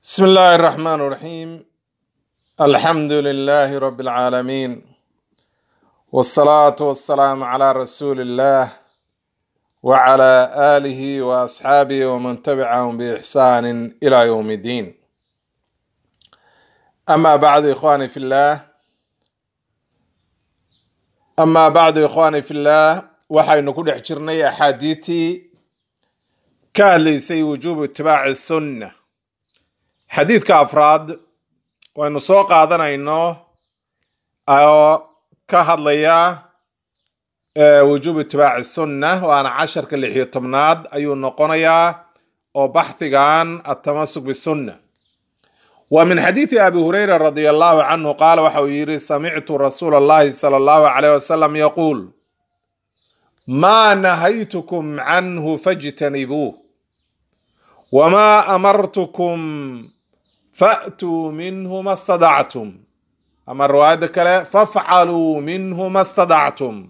بسم الله الرحمن الرحيم الحمد لله رب العالمين والصلاة والسلام على رسول الله وعلى آله وأصحابه ومن تبعهم بإحسان إلى يوم الدين أما بعد إخواني في الله أما بعد إخواني في الله waxaynu ku dhex jirnay axaadiitii ka hadlaysay wujuubu itibaaci sunna xadiidka afraad waynu soo qaadanayno oo ka hadlaya wujuubu itibaaci sunna waana casharka lix iyo tobnaad ayuu noqonayaa oo baxhigan atamasuk bisunna wa min xadiidi abi hurayra radi allahu canhu qaala waxa uu yidhi samictu rasuula allahi sala allahu alayh wasalam yaquul ما نهيتكم عنه فاجتنبوه وما امرتكم فاتوا منه ما استطعتم اما الروايه كلا فافعلوا منه ما استطعتم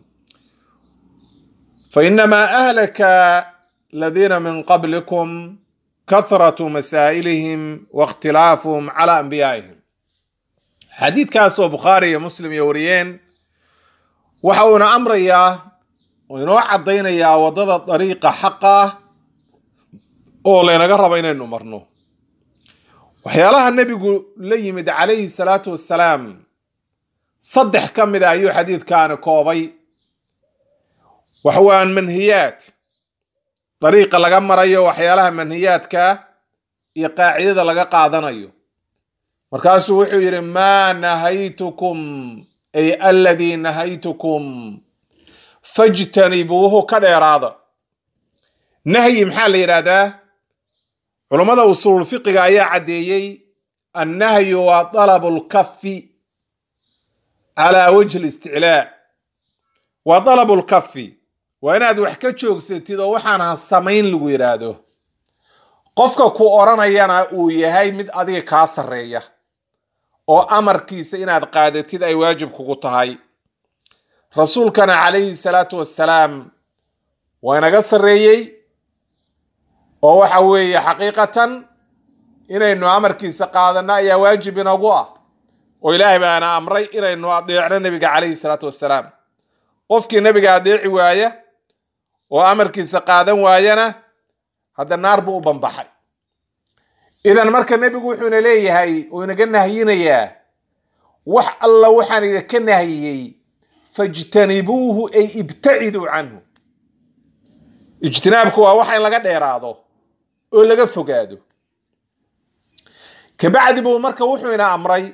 فانما اهلك الذين من قبلكم كثره مسائلهم واختلافهم على انبيائهم حديث كاسو بخاري مسلم يوريين وحونا امريا oo inoo caddaynayaa waddada dariiqa xaqa oo laynaga rabo inaynu marno waxyaalaha nebigu la yimid calayhi salaatu wassalaam saddex ka mid a ayuu xadiidkaani koobay waxawaan manhiyaad dariiqa laga marayo waxyaalaha manhiyaadka iyo qaacidada laga qaadanayo markaasuu wuxuu yidhi maa nahaytukum ay aladii nahaytukum fajtanibuuhu ka dheeraada nahyi maxaa la yidhaahdaa culummada usuul fiqiga ayaa caddeeyey annahyu waa dalabu lkafi calaa wajhi listiclaa waa dalabu lkafi waa inaad wax ka joogsatid oo waxaan ha samayn lagu yidhaahdo qofka ku odhanayana uu yahay mid adiga kaa sarreeya oo amarkiisa inaad qaadatid ay waajib kugu tahay rasuulkana calayhi salaatu wassalaam waa inaga sarreeyey oo waxa weeye xaqiiqatan inaynu amarkiisa qaadanno ayaa waajib inagu ah oo ilaahay baana amray inaynu adeecno nebiga calayhi salaatu wassalaam qofkii nebiga adeeci waaya oo amarkiisa qaadan waayana hadda naar buu u banbaxay idan marka nebigu wuxuuna leeyahay oo inaga nahyinayaa wax alla waxaan idinka nahyiyey fajtanibuuhu ay ibtaciduu canhu ijtinaabku waa waxa in laga dheeraado oo laga fogaado kabacdi buu marka wuxuu ina amray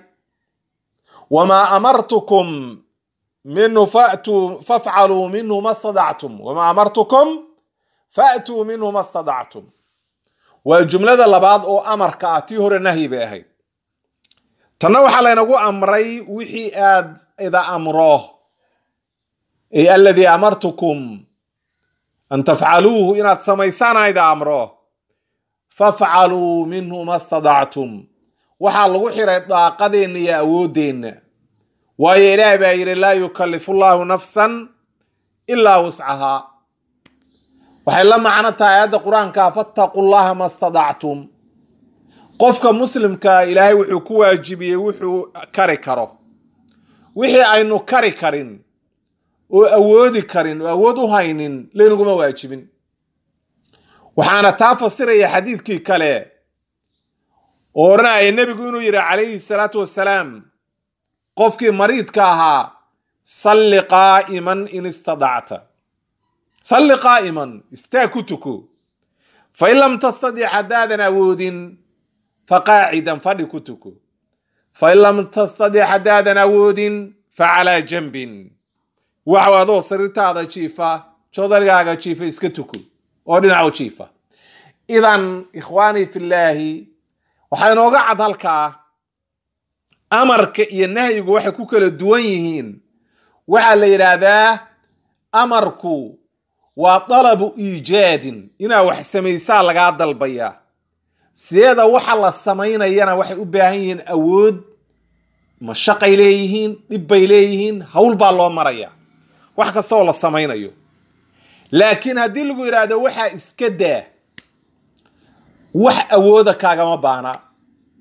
wamaa amartukum minhu fatuu fafcaluu minhu ma stadactum wamaa amartukum faatuu minhu ma stadactum waa jumlada labaad oo amarka ah tii hore nahyi bay ahayd tanna waxaa laynagu amray wixii aad ida amro ay aladii amartukum an tafcaluuhu inaad samaysaan ayda amro fafcaluu minhu ma stadactum waxaa lagu xiray daaqadeenna iyo awooddeenna waayo ilaah baa yidhi laa yukallifu llaahu nafsan ilaa wuscahaa waxay la macno tahay aayadda qur-aanka fattaqu llaha ma stadactum qofka muslimka ilaahay wuxuu ku waajibiyey wuxuu kari karo wixii aynu kari karin oo awoodi karin oo awood u haynin laynaguma waajibin waxaana taa fasiraya xadiidkii kale oo odhanaya nebigu inuu yidhi calayhi salaatu wassalaam qofkii mariidka ahaa salli qaa'iman in istadacta salli qaa'iman istaag ku tuko fa in lam tastadic haddaadan awoodin fa qaacidan fadhi ku tuko fa in lam tastadic haddaadan awoodin fa calaa janbin waxaw adoo sariirtaada jiifa jodarigaaga jiifa iska tuko oo dhinacu jiifa idan ikhwaanii fillaahi waxaa inooga cad halkaa amarka iyo nahyigu waxay ku kala duwan yihiin waxaa la yidhaahdaa amarku waa dalabu iijaadin inaa wax samaysaa lagaa dalbayaa sideeda waxa la samaynayana waxay u baahan yihiin awood mashaqay leeyihiin dhibbay leeyihiin hawl baa loo maraya wax kasta oo la samaynayo laakiin haddii lagu yidhaahdo waxaa iska daa wax awooda kaagama baana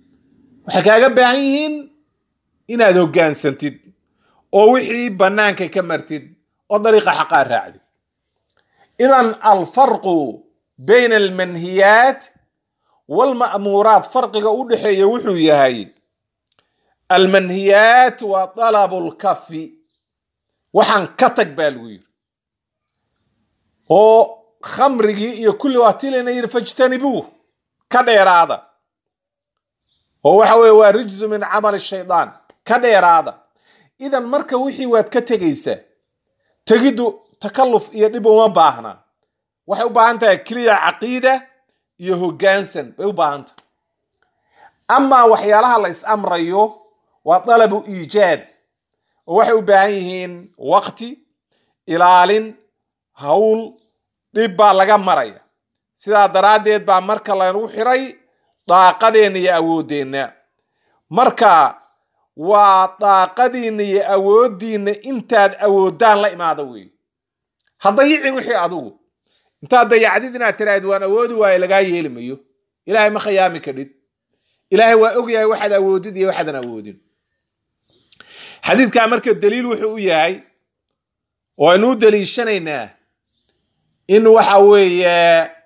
waxay kaaga baahan yihiin inaad hoggaansantid oo wixii bannaanka ka martid oo dariiqa xaqaa raacdid idan alfarqu bayna almanhiyaat walma'muuraat farqiga u dhexeeya wuxuu yahay almanhiyaat waa dalabu lkafi waxaan ka tag baa lagu yiri oo khamrigii iyo kulli waa tilina yiri fajtanibuu ka dheeraada oo waxa weye waa rijzu min camali shaydaan ka dheeraada idan marka wixii waad ka tegaysaa tegiddu takalluf iyo dhib uma baahna waxay u baahan tahay keliya caqiida iyo hoggaansan bay u baahan tahay amaa waxyaalaha la is amrayo waa dalabu iijaad oo waxay u baahan yihiin waqti ilaalin hawl dhib baa laga maraya sidaa daraaddeed baa marka lagu xiray daaqadeenna iyo awooddeenna marka waa daaqadiinna iyo awooddiinna intaad awooddaan la imaada weeye ha dayicin wixii adugu intaad dayacdid inaad tiraahid waan awoodi waayo lagaa yeeli mayo ilaahay ma khayaami kadhid ilaahay waa ogyahay waxaad awoodid iyo waxaadan awoodin xadiidkaa marka daliil wuxuu u yahay oo aynu u daliishanaynaa in waxa weeye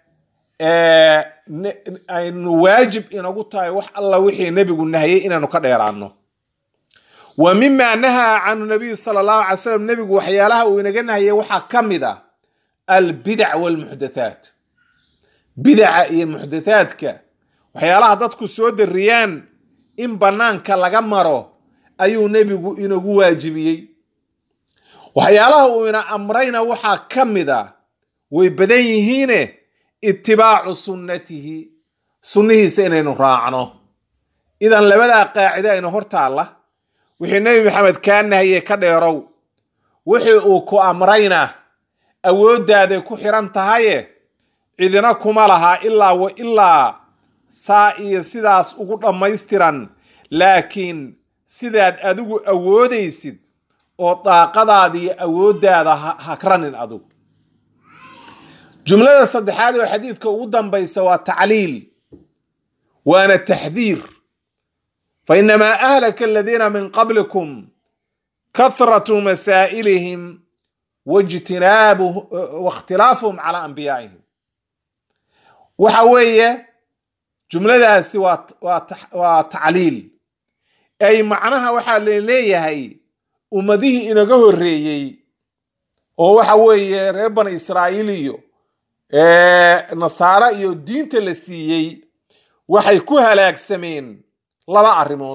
aynu waajib inagu tahay wax alla wixii nebigu nahayay inaanu ka dheeraano wa mima nahaa canhu nabiyu sala allahu alay slam nebigu waxyaalaha uu inaga nahayay waxaa ka mid ah albidac walmuxdathaat bidaca iyo muxdathaadka waxyaalaha dadku soo dariyaan in bannaanka laga maro ayuu nebigu inagu waajibiyey waxyaalaha uu ina amrayna waxaa ka mid ah way badan yihiine itibaacu sunnatihi sunnihiisa inaynu raacno idan labadaa qaacide aynu hor taalla wixii nebi maxamed kaa nahaye ka dheerow wixii uu ku amrayna awooddaaday ku xiran tahaye cidina kuma laha ilaa wa ilaa saa iyo sidaas ugu dhammaystiran laakiin sidaad adigu awoodaysid oo daaqadaada iyo awooddaada hakranin adigu jumlada saddexaad oo xadiidka ugu dambaysa waa tacliil waana taxdiir fa inamaa ahlaka aladiina min qablikum kathratu masaa'ilihim waijtinaabu waاkhtilaafuhum calaa anbiyaa'ihim waxa weeye jumladaasi waa waa tacliil ay macnaha waxaa laleeyahay ummadihii inaga horreeyey oo waxa weeye reer bani israa'iil iyo nasaare iyo diinta la siiyey waxay ku halaagsameen laba arrimood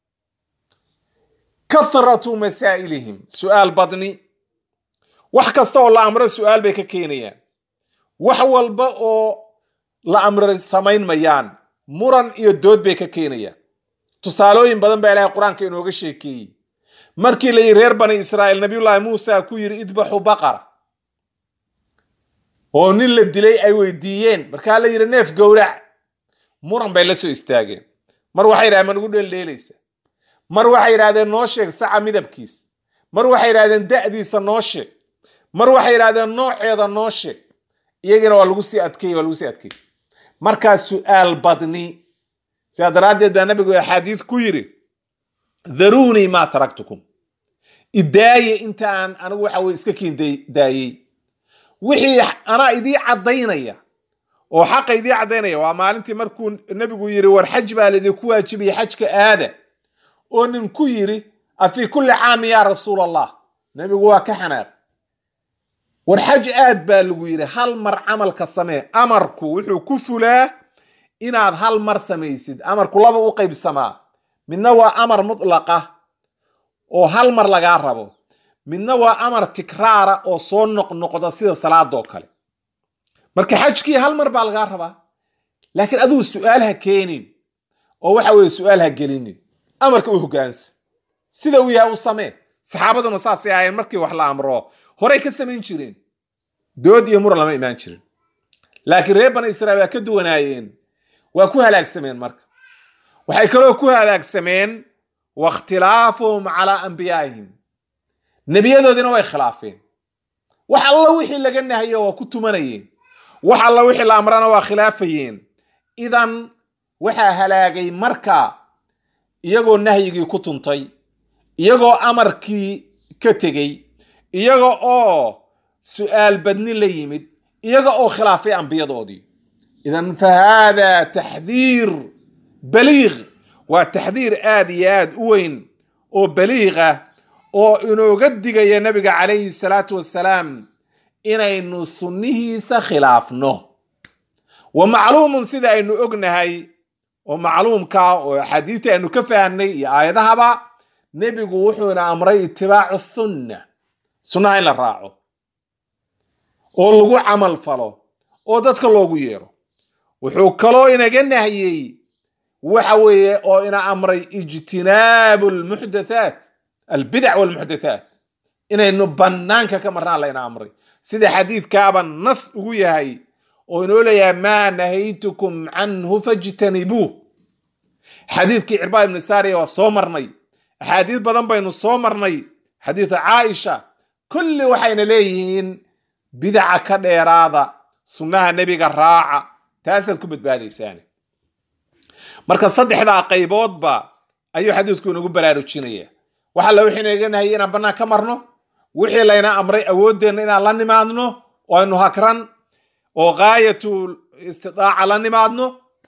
kathratu masaa'ilihim su'aal badni wax kasta oo la amro su'aal bay ka keenayaan wax walba oo la amray samayn mayaan muran iyo dood bay ka keenayaan tusaalooyin badan baa ilaahay qur-aanka inooga sheekeeyey markii la yidhi reer bani israa'iil nabiyullaahi muusa ku yidhi idbaxu baqara oo nin la dilay ay weydiiyeen markaa la yidhi neef gowrac muran bay la soo istaageen mar waxay yidhahdeen ma nagu dheeldheelaysa mar waxay yidhahdeen noo sheeg saca midabkiis mar waxay yidhahdeen da'diisa noo sheeg mar waxay yidhahdeen nooceeda noo sheeg iyagiina waa lagu sii adkeeyey waa lagu sii adkeeyey markaa su'aal badni sidaa daraaddeed baa nabigu axaadiid ku yidhi dharuunii maa taraktukum idaaye intaan anigu waxa weye iska kiin daayey wixii anaa idii caddaynaya oo xaqa idii caddaynaya waa maalintii markuu nebigu yidhi war xaj baa laidinku waajibiyey xajka aada oo nin ku yidhi afii kulli caami yaa rasuul allah nebigu waa ka xanaaq war xaj aad baa lagu yidhi hal mar camalka samee amarku wuxuu ku fulaa inaad hal mar samaysid amarku laba u qaybsamaa midna waa amar mutlaqa oo hal mar lagaa rabo midna waa amar tikraara oo soo noqnoqda sida salaadoo kale marka xajkii hal mar baa lagaa rabaa laakiin adigu su'aal ha keenin oo waxa weye su'aal ha gelinin amarka u hogaansa sida uu yahay u samee saxaabaduna saasay ahaayeen markii wax la amro horey ka samayn jireen dood iyo muran lama imaan jirin laakiin reer bani israiil waa ka duwanaayeen waa ku halaagsameen marka waxay kaloo ku halaagsameen wakhtilaafuhum calaa anbiyaa'ihim nebiyadoodiina way khilaafeen wax alla wixii laga nahayo waa ku tumanayeen wax alla wixii la amrana waa khilaafayeen idan waxaa halaagay marka iyagoo nahyigii ku tuntay iyagoo amarkii ka tegey iyaga oo su'aal badni la yimid iyaga oo khilaafay ambiyadoodii idan fa haada taxdiir baliiq waa taxdiir aad iyo aad u weyn oo baliiqa oo inooga digaya nabiga calayhi salaatu wassalaam inaynu sunnihiisa khilaafno wa macluumun sida aynu ognahay oo macluumka oo axaadiista aynu ka fahnay iyo aayadahaba nebigu wuxuuna amray itibaacu sunna sunnaha in la raaco oo lagu camal falo oo dadka loogu yeero wuxuu kaloo inaga nahyey waxa weeye oo ina amray ijtinaabu lmuxdathaat albidac walmuxdathaat inaynu bannaanka ka marnaan layna amray sida xadiidkaaba nas ugu yahay oo inoo leeyahay maa nahaytukum canhu fajtanibuuh xadiidkii cirbaad ibni saariya waa soo marnay axaadiis badan baynu soo marnay xadiida caaisha kulli waxayna leeyihiin bidaca ka dheeraada sunnaha nebiga raaca taasaad ku badbaadaysaan marka saddexdaa qayboodba ayuu xadiidku inagu baraarujinaya waxa la wixii naga nahayay inaan bannaan ka marno wixii layna amray awooddeenna inaan la nimaadno oo aynu hakran oo gaayatu istidaaca la nimaadno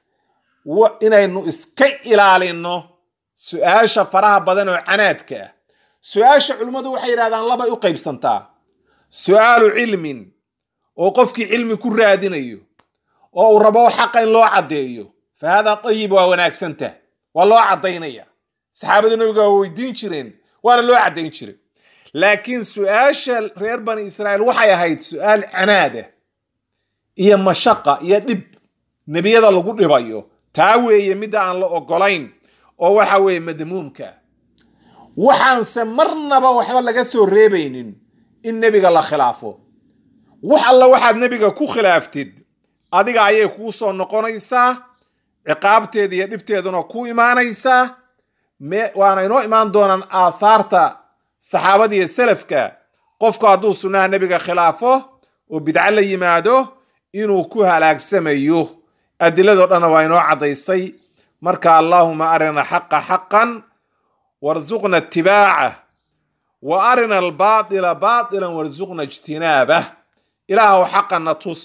inaynu iska ilaalino su-aasha faraha badan oo canaadka ah su-aasha culimmadu waxay yidhahdaan labay u qaybsantaa su-aalu cilmin oo qofkii cilmi ku raadinayo oo uu rabo xaqa in loo caddeeyo fa haadaa ayib waa wanaagsantah waa loo caddaynaya saxaabadu nabiga waa weydiin jireen waana loo caddayn jiray laakiin su-aasha reer bani israa'iil waxay ahayd su-aal canaada iyo mashaqa iyo dhib nebiyada lagu dhibayo taa weeye midda aan la ogolayn oo waxa weeye madmuumka waxaanse marnaba waxba laga soo reebaynin in nebiga la khilaafo wax alla waxaad nebiga ku khilaaftid adiga ayay kuu soo noqonaysaa ciqaabteeda iyo dhibteeduna ku imaanaysaa waana inoo imaan doonaan aathaarta saxaabada iyo salafka qofku hadduu sunnaha nebiga khilaafo oo bidco la yimaado inuu ku halaagsamayo adiladoo dhanna waa inoo caddaysay marka allaahuma arina xaqa xaqan warsuqna itibaacah wa arina albaatila baatilan warsuqna ijtinaabah ilaahu xaqana tus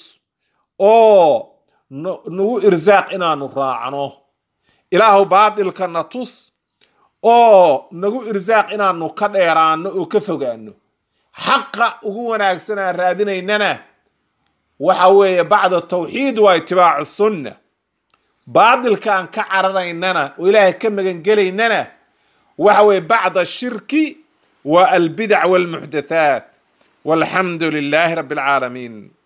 oo nagu irsaaq inaanu raacno ilaahu baatilkana tus oo nagu irsaaq inaanu ka dheeraano oo ka fogaano xaqa ugu wanaagsan aan raadinaynana waxa weeye bacda tawxiid waa itibaacu sunna baatilka aan ka cararaynana oo ilaahay ka magangelaynana waxa weeye bacda shirki waa albidac walmuxdathaat walxamdu lilaahi rabbi alcaalamiin